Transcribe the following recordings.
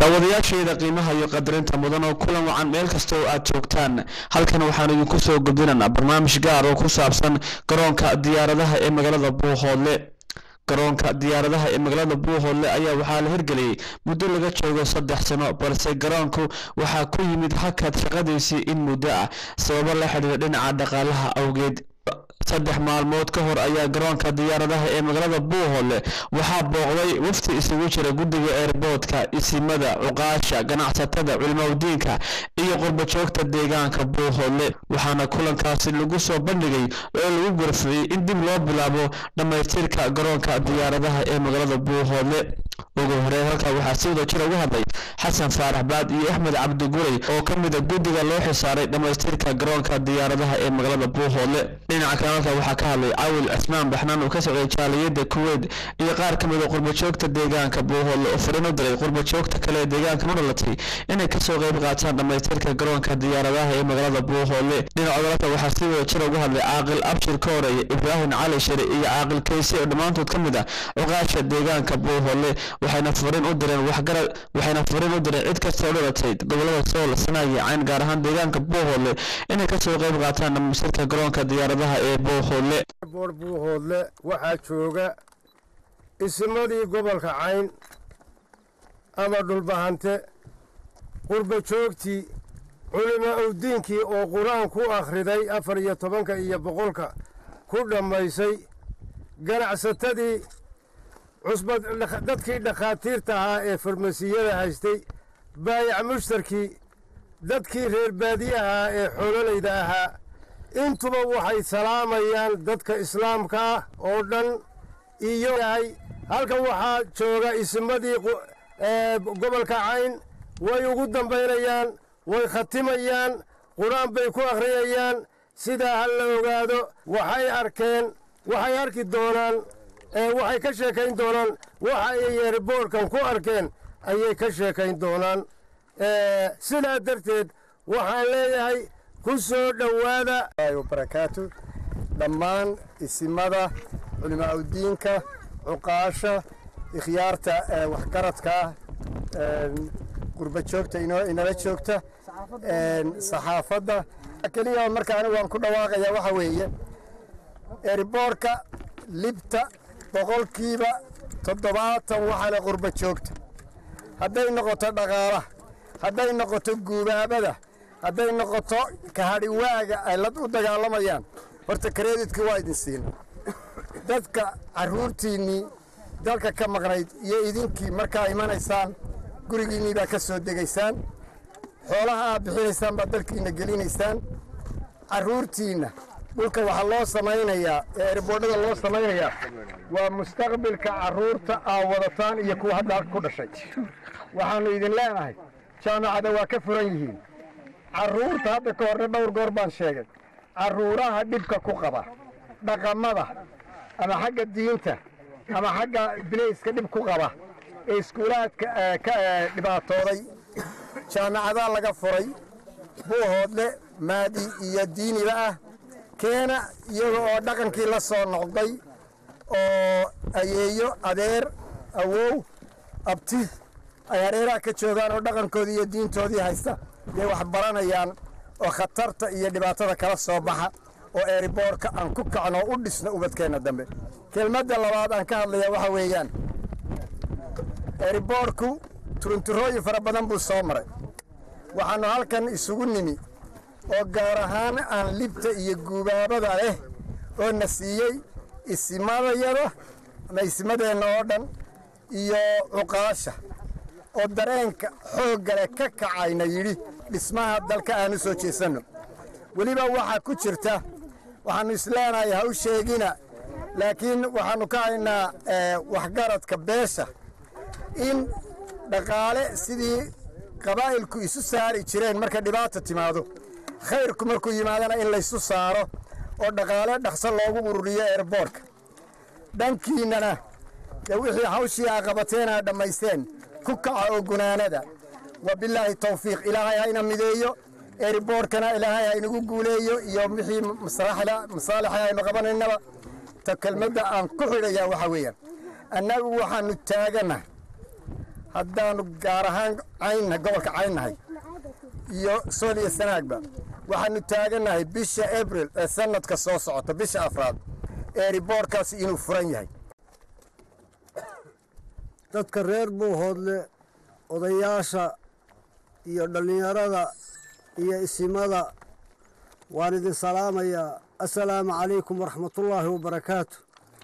daawadayaasheeda qiimaha iyo qadarinta mudan oo kulan wacan meel kasta oo aad joogtaan halkan waxaanu idinku soo gudbinaynaa barnaamij gaar oo ku saabsan garoonka diyaaradaha ee magaalada buuhoodle garoonka diyaaradaha ee magaalada buuhoodle ayaa waxaa la hirgeliyey muddo laga joogo saddex sano balse garoonku waxaa ku yimid hakad shaqadiisii in muddo ah sababo la xidhiira dhinaca dhaqaalaha awgeed saddex maalmood ka hor ayaa garoonka diyaaradaha ee magaalada buuhoodle waxaa booqday wafti isugu jira guddiga eerboodka isimada cuqaasha ganacsatada culimaudiinka iyo qurbajoogta deegaanka buuhoodle waxaana kulankaasi lagu soo bandhigay oo lagu gorfiyey in dib loo bilaabo dhammaystirka garoonka diyaaradaha ee magaalada buuhoodle ugu horeyn halkaa waxaa si wada jir uga hadlay xasan faarax baad iyo axmed cabdigurey oo ka mid a guddiga loo xisaaray dhammaystirka garoonka diyaaradaha ee magaalada buuhoodle dhinaca kale halkaa waxaa ka hadlay cawil cismaan baxnaan oo ka socday jaaliyada kuweyt iyo qaar ka mid a qurbajoogta deegaanka buuhoodle oo fariin u diray qurbajoogta kale ee deegaanka u dhalatay inay kasoo qayb qaataan dhammaystirka garoonka diyaaradaha ee magaalada buuhoodle dhinaca dalka waxaa si wada jir uga hadlay caaqil abshir kooreeye ibraahim cali shari iyo caaqil kayse oo dhammaantood ka mid ah cuqaasha deegaanka buuhoodle waxayna fariin u direen waxgarad waxayna fariin u direen cid kasta oo dhalatay gobolada sool sanaa iyo cayn gaar ahaan deegaanka buuhoodle inay kasoo qayb qaataan dhammaystirka garoonka diyaaradaha ee buuhoodle boor buuhoodle waxaa jooga isimadii gobolka cayn ama dhulbahante qurba joogtii culimo awdiinkii oo qur-aan ku akhriday afar iyo tobanka iyo boqolka ku dhammaysay ganacsatadii cusbad dadkii dhakhaatiirta ahaa ee farmasiyada haystay baayac mushtarkii dadkii reer baadiye ahaa ee xoololayda ahaa intuba waxay salaamayaan dadka islaamka ah oo dhan iyo halkan waxaa jooga isimadii gobolka cayn way ugu dambaynayaan way khatimayaan qur-aan bay ku akhriyayaan sidaa ha la ogaado waxay arkeen waxay arki doonaan waxay ka sheekayn doonaan waxa ay yeerboorkan ku arkeen ayay ka sheekayn doonaan sidaa darteed waxaan leeyahay ku soo dhowaada barakaatu dhammaan isimada culimaauddiinka cuqaasha ikhyaarta waxgaradka qurba joogta inala joogta saxaafadda keliya marka anigu waan ku dhawaaqayaa waxa weeye eriboorka libta boqolkiiba toddobaatan waxaa le qurba joogta hadday noqoto dhaqaalaha hadday noqoto guubaabada hadday noqoto kahadhiwaaga ay la u dagaalamayaan horta kareeditkii waa idin siina dadka carruurtiinnii dalka ka maqnayd iyo idinkii markaa imanaysaan gurigiinnii baa ka soo degaysaan xoolaha aad bixinaysaan baad dalkiinna gelinaysaan carruurtiinna dhulka waxaa loo samaynayaa ee erboodhada loo samaynayaa waa mustaqbilka carruurta aad wadataan iyo kuwa hadda halka ku dhashay waxaannu idin leenahay jaamacada waa ka furan yihiin carruurta hadda ka horre dhowr goor baan sheegay carruuraha dhibka ku qaba dhaqamada ama xagga diinta ama xagga bilayska dhib ku qaba ee iskuulaadka ka dhibaatooday jaamacadaa laga furay buuhoodle maadi iyo diiniba ah keena iyaga oo dhaqankii la soo noqday oo ayeeyo adeer awow abti ay hareeraha ka joogaan oo dhaqankoodii iyo diintoodii haysta yay wax baranayaan oo khatarta iyo dhibaatada kala soo baxa oo eeriboorka aan ku kacno u dhisno ubadkeenna dambe kelmadda labaad aan ka hadlaya waxa weeyaan eeriboorku turunturooyin fara badan buu soo maray waxaannu halkan isugu nimi oo gaar ahaan aan libta iyo guubaabada leh oo na siiyey isimadayada ama isimadeenna oo dhan iyo cuqaasha oo dareenka xooggale ka kacayna yidhi dhismaha dalka aanu soo jeesanno weliba waxaa ku jirta waxaannu isleenahay ha u sheegina laakiin waxaannu ka haynaa waxgaradka beesha in dhaqaale sidii qabaa'ilku isu saari jireen marka dhibaata timaado khayrku markuu yimaadana in laysu saaro oo dhaqaale dhaqso loogu ururiyo eerboorka dhankiinnana dee wixii hawshii aa qabateen aa dhammaysteen ku kaca oo gunaanada wabilaahi tawfiiq ilaahay ha ina mideeyo eeriboorkana ilaahay ha inagu guuleeyo iyo wixii masaalixi aynu qabanaynaba ta kelmadda aan ku xidhayaa waxaa weeyaan annagu waxaannu taagana haddaanu gaar ahaan caynnahay gobolka caynnahay iyo sool iyo sanaagba waxaanu taagannahay bisha abril ee sanadka soo socota bisha afraad eeriboorkaasi inuu furan yahay dadka reer buuhoodle odayaasha iyo dhallinyarada iyo isimada waan idin salaamayaa assalaamu calaykum waraxmatullaahi wabarakaatu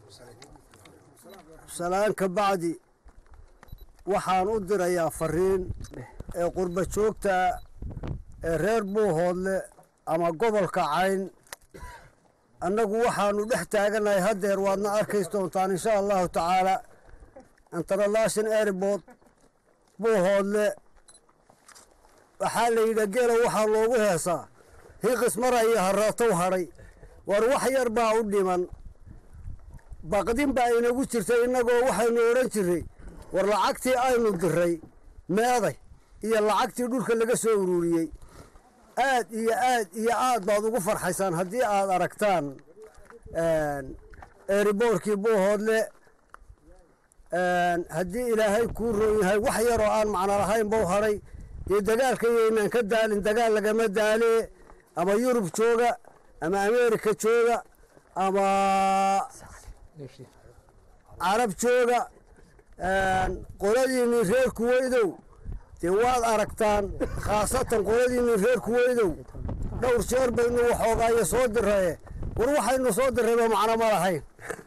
salaan ka bacdi waxaan u dirayaa fariin ee qurba joogta ee reer buuhoodle ama gobolka cayn annagu waxaannu dhex taagannahay haddeer waadna arkays doontaan insha allahu tacaala international airport buuhoodle waxaa la yidhi geela waxaa loogu heesaa hiiqis mara iyo harraatow hadhay war wax yar baa u dhiman baqdin baa inagu jirtay innagoo waxaynu odhan jirray war lacagtii aynu diray meeday iyo lacagtii dhulka laga soo ururiyey aad iyo aad iyo aad baad ugu farxaysaan haddii aad aragtaan eeriboorkii buuhoodle haddii ilaahay kuu roon yahay wax yaroo aan macno lahayn bau hadhay dee dagaalka yaynaan ka daalin dagaal lagama daalee ama yurub jooga ama ameerika jooga ama carab jooga qoladiinii reer kuweydow dee waad aragtaan khaasatan qoladiinii reer kuweydow dhowr jeer baynu waxoogaayo soo diraye war waxaynu soo dirayba macno ma lahayn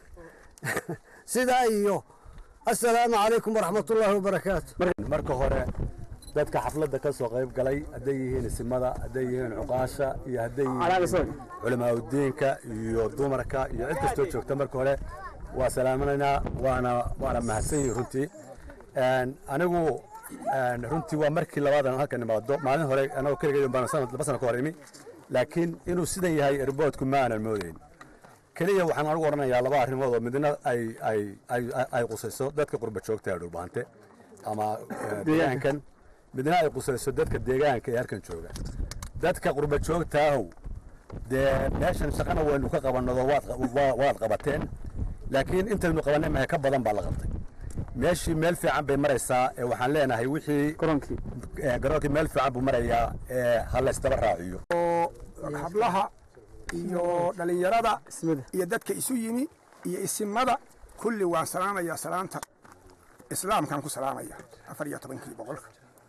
sidaa iyo assalaamu calaykum waraxmatullaahi wabarakaatu marka hore dadka xafladda ka soo qayb galay hadday yihiin isimada hadday yihiin cuqaasha iyo hadday yihiin culamaauddiinka iyo dumarka iyo cid kastoo joogta marka hore waa salaamanaynaa waana waana mahadsan yihin runtii anigu runtii waa markii labaadan halkan imaado maalin hore anagoo keligay baan laba sano ka hor imi laakiin inuu sidan yahay erboodku ma aanan moodayn keliya waxaan anigu odhanayaa laba arrimood oo midna ay ay ay ay qusayso dadka qurba joogta ee dhulbaante ama deegaankan midna ay qusayso dadka deegaanka ee halkan jooga dadka qurba joogtaahow dee meeshan shaqana waynu ka qabannado waad waad qabateen laakiin intaynu qabannay mahe ka badan baa la qabtay meeshii meel fiican bay maraysaa ee waxaan leenahay wixii garoonkii meel fiican buu marayaa ee ha laysdaba raaciyo hablaha iyo dhallinyarada iyo dadka isu yimi iyo isimada kulli waan salaamayaa salaanta islaamkaan ku salaamaya afar iyo tobankii boqolka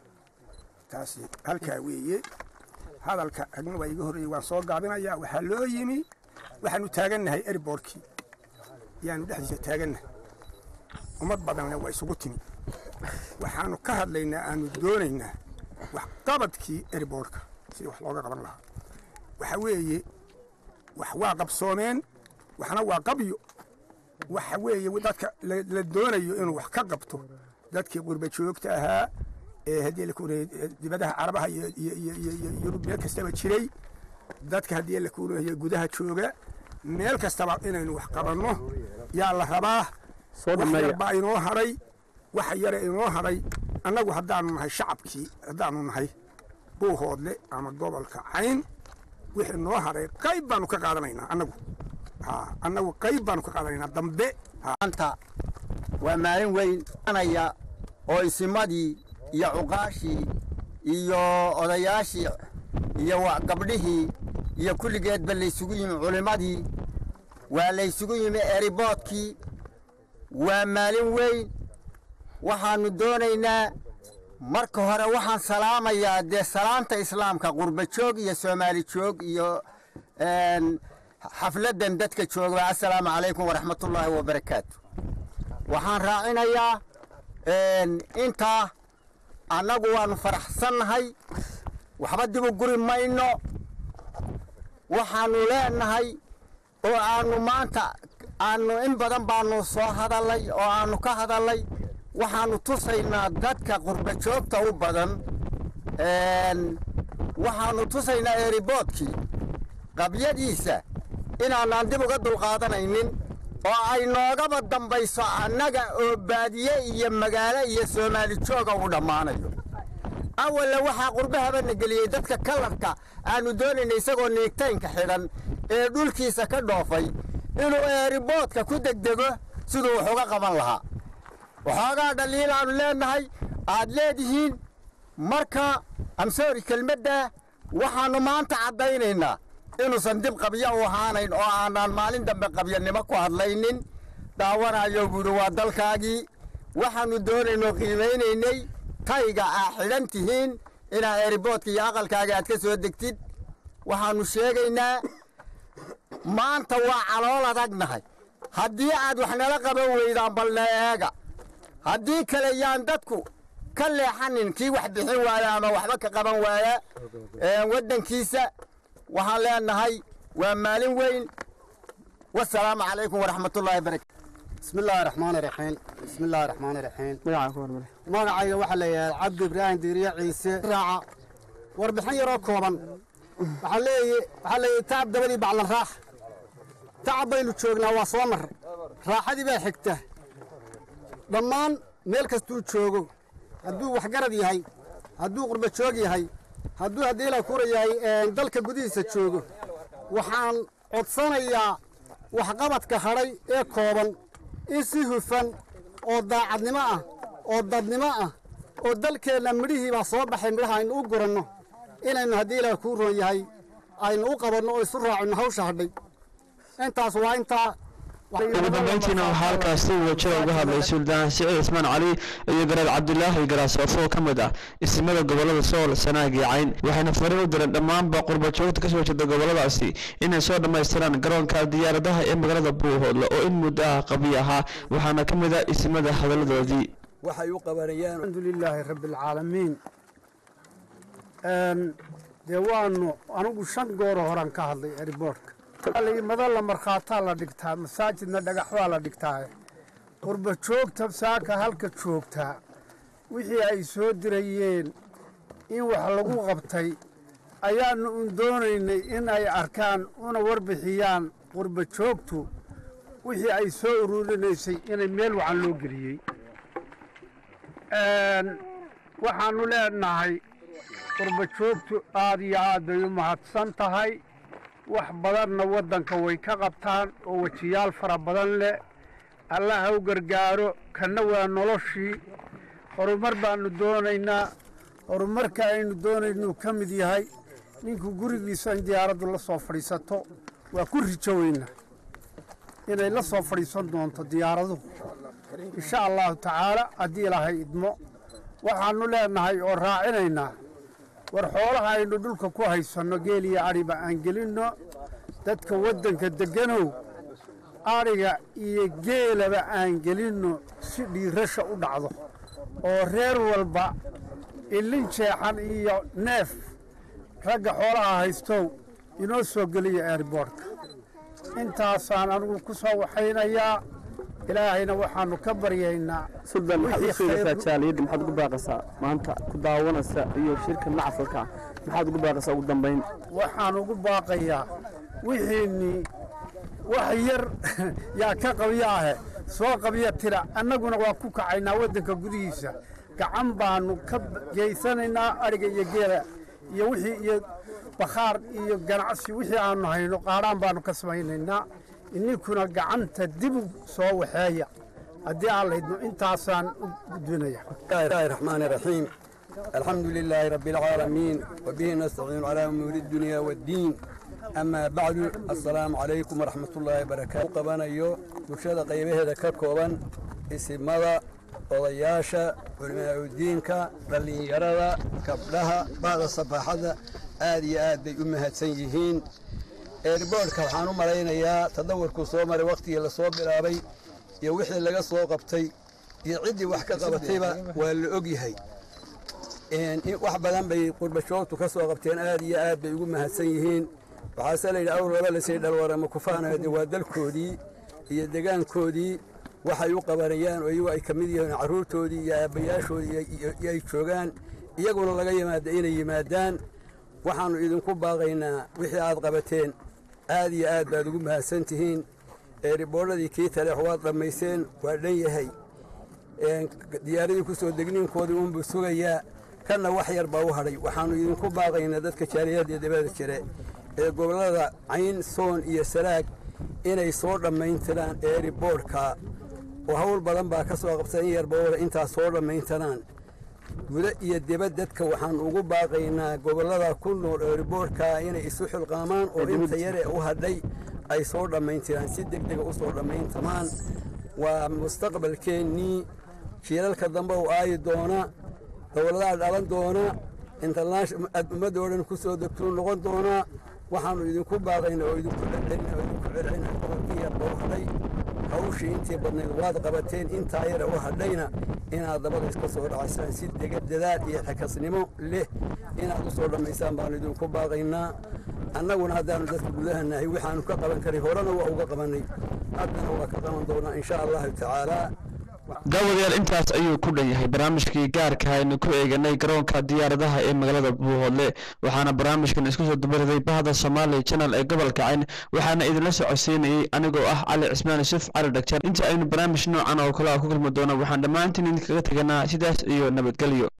taasi halkaa weeye hadalka ragna waa iga horreeyey waan soo gaabinayaa waxaa loo yimi waxaanu taagannahay erborkii yaanu dhexdiisa taagannahay ummad badanna waa isugu timi waxaanu ka hadlaynaa aanu doonaynaa wax qabadkii erborka sidii wax looga qaban lahaa waxa weeye wax waa qabsoomeen waxna waa qabyo waxa weeye dadka la doonayo inuu wax ka qabto dadkii qurba joogta ahaa ee haddii la kuunayay dibadaha carabaha iyo yurub meel kastaba jiray dadka haddii la kuunayay gudaha jooga meel kastaba inaynu wax qabanno yaa la rabaa wax yarbaa inoo hadhay waxa yare inoo hadhay annagu haddaanu nahay shacabkii haddaanu nahay buuhoodle ama gobolka cayn wixii noo hadhay qayb baanu ka qaadanaynaa annagu annagu qayb baanu ka qaadanaynaa dambe maanta waa maalin weyn anaya oo isimadii iyo cuqaashii iyo odayaashii iyo gabdhihii iyo kulligeedba laysugu yimi culimmadii waa laysugu yimi eriboodkii waa maalin weyn waxaannu doonaynaa marka hore waxaan salaamayaa dee salaanta islaamka qurba joog iyo soomaali joog iyo xafladdan dadka jooga assalaamu calaykum waraxmatullaahi wabarakaatu waxaan raacinayaa intaa annagu waannu faraxsannahay waxba dibu guri mayno waxaannu leenahay oo aannu maanta aannu in badan baannu soo hadallay oo aannu ka hadallay waxaannu tusaynaa dadka qurba joogta u badan waxaannu tusaynaa eeriboodkii qabyadiisa inaanaan dib uga dulqaadanaynin oo ay noogaba dambayso annaga oo baadiye iyo magaalo iyo soomaali jooga uu dhammaanayo awalla waxaa qurbahabana geliyey dadka kalarka aannu doonayna isagoo niigtaynka xidhan ee dhulkiisa ka dhoofay inuu eeriboodka ku degdego siduu wax uga qaban lahaa waxoogaa dhaliil aannu leennahay aad leedihiin marka amsoori kelmadda waxaannu maanta caddaynaynaa inuusan dib qabya u ahaanayn oo aanaan maalin dambe qabyanimo ku hadlaynin daawanayo buuhi waa dalkaagii waxaannu doonaynoo qiimaynaynay tayga aa xidhan tihiin inaa eeriboodka iyo aqalkaaga aad ka soo degtid waxaannu sheegaynaa maanta waa calool adagnahay haddii aad wax nala qaban weydaan balna eega haddii kale yaan dadku ka leexanin kii wax bixin waaya ama waxba ka qaban waaya waddankiisa waxaan leenahay waa maalin weyn wasalaamu calaykum waraxmatullaahi barakatu بسم الله الرحمن الرحيم بسم الله الرحمن الرحيم magacayga waxaa la yidhaha cabdi ibraahim diiriye ciise raaca warbixin yaroo kooban waxaa leeyi waxaa leeyahy tacab dabadii baclan raax tacab baynu joognaa waa soo mar raaxadii baa xigta dhammaan meel kastuu joogo hadduu waxgarad yahay hadduu qurba joog yahay hadduu haddii la kura yahay dalka gudihiisa joogo waxaan codsanayaa waxqabadka hadhay ee kooban in si hufan oo daacadnimo ah oo dadnimo ah oo dalkeenna midhihii baa soo baxay midhaha aynu u guranno inaynu haddii ilaah kuu roon yahay aynu u qabanno oo isu raacino hawsha hadhay intaas waa intaa ugu dambeyntiina waxaa halkaas si wajada uga hadlay suldaan siciid cismaan cali iyo garaad cabdulaahi garaasoof oo ka mid ah isimada gobolada sool sanaag iyo cayn waxayna fariin u direen dhammaanba qurba joogta kasoo jeeda goboladaasi inay soo dhammaystiraan garoonka diyaaradaha ee magaalada buuhoodle oo in muddo ah qabiy ahaa waxaana ka mid ah isimada hadalladoodii waxay u qabanayaan الحمد لله رب العالمين een dee waanu anigu shan gooro horan ka hadlay airboortka mada la markhaataa la dhigtaa masaajidna dhagax baa la dhigtaa qurba joogta saaka halka joogtaa wixii ay soo dirayeen in wax lagu qabtay ayaanu un doonaynay in ay arkaan una warbixiyaan qurba joogtu wixii ay soo ururinaysay inay meel wacan loo geliyey waxaannu leenahay qurba joogtu aad iyo aad bay u mahadsan tahay wax badanna waddanka way ka qabtaan oo wejiyaal fara badan leh allah ha u gargaaro kanna waa noloshii horumar baannu doonaynaa horumarka aynu doonaynuu ka mid yahay ninku gurigiisa in diyaaraddu la soo fadhiisato waa ku rijo weyna inay la soo fadhiisan doonto diyaaraduhu insha allahu tacaala haddii ilaahay idmo waxaannu leenahay oo raacinaynaa war xoolaha aynu dhulka ku haysanno geel iyo adhiba aan gelinno dadka waddanka degganow adhiga iyo geelaba aan gelinno si dhiirasha u dhacdo oo reer walba ilin jeexan iyo neef ragga xoolaha haystow inoo soo geliya airboortka intaasaan anigu ku soo waxaynayaa ilaahayna waxaannu ka baryaynaa suldan maxaad u sheegaysaa jaaliyadda maxaad ugu baaqaysaa maanta ku daawanaysa iyo shirka macfalka maxaad ugu baaqaysaa ugu dambayn waxaan ugu baaqayaa wixiinnii wax yar yaa ka qabyo ahe soo qabya tira annaguna waa ku kacaynaa waddanka gudihiisa gacan baannu ka geysanaynaa adhiga iyo geela iyo wixii iyo bakhaar iyo ganacsi wixii aannu hayno qaadhaan baannu ka samaynaynaa ininkuna gacanta dibu soo waxeeya haddii aan laydno intaasaan u gudbinaya الله الرحمن الرحيم الحمد لله رب العالمين وبه نستعين على أمور الدنيا والدين أما بعد السلام عليكم ورحمة الله وبركاته قبانا يو برشادة قيبه هذا ككوبا اسم مضى odayaasha culimaauddiinka dhallinyarada gabdhaha bacda sabaxada aad iyo aad bay u mahadsan yihiin eerboorhka waxaan u malaynayaa tadawarkuu soo maray wakhtigii lasoo bilaabay iyo wixii laga soo qabtay iyo ciddii wax ka qabatayba waa la og yahay wax badan bay qurbashoogtu ka soo qabteen aad iyo aad bay ugu mahadsan yihiin waxaase layidhi awr laba lasii dhalwarama kufaanade waa dalkoodii iyo degaankoodii waxay u qabanayaan oo iyagu ay ka mid yihiin carruurtoodii iyo aabbayaashoodii iyo ay joogaan iyaguna laga yimaada inay yimaadaan waxaannu idinku baaqaynaa wixii aad qabateen aad iyo aad baad ugu mahadsan tihiin eeriboodhadii kii taleex waad dhammayseen waa dhan yahay diyaaradii ku soo degniinkoodii unbuu sugayaa kanna wax yar baa u hadhay waxaannu idinku baaqaynaa dadka jaaliyadda dabada jire ee gobollada cayn soon iyo saraag inay soo dhammayntiraan eeriboodhka oo hawl badan baa ka soo qabta in yarba wada intaas soo dhammayntiraan guda iyo dibad dadka waxaan ugu baaqaynaa gobollada ku nool eeriboorka inay isu xilqaamaan oo inta yare u hadhay ay soo dhammayntiraan si deg dega u soo dhammayntamaan waa mustaqbalkeennii jiilalka dambe u aayi doona dowladaha dhalan doona ummadda oo dhan ku soo degtuu noqon doonaa waxaannu idinku baaqayna oo idinku celcelina oo idinku celcelina gobolkii yarba u hadhay hawshii intii badnayd waad qabateen intaa yara u hadhayna inaad dabada iska soo dhacaysaan si dega dadaal iyo xakasnimo leh inaad u soo dhammaysaan baannu idinku baaqaynaa annaguna haddaannu dadka gudaha nahay waxaannu ka qaban karay horena waa uga qabannay haddana waa ka qaban doonaa insha allahu tacaalaa daawadayaal intaas ayuu ku dhan yahay barnaamijkii gaarka aynu ku eeganay garoonka diyaaradaha ee magaalada buuhoodle waxaana barnaamijkan isku soo dabaraday bahda soomaaliya channel ee gobolka cayn waxaana idinla socodsiinayey anigoo ah cali cismaan yuusuf cali dhagjar inta aynu barnaamij noocan oo kale a ku kulmi doono waxaan dhammaantiin idinkaga teganaa sidaas iyo nabadgelyo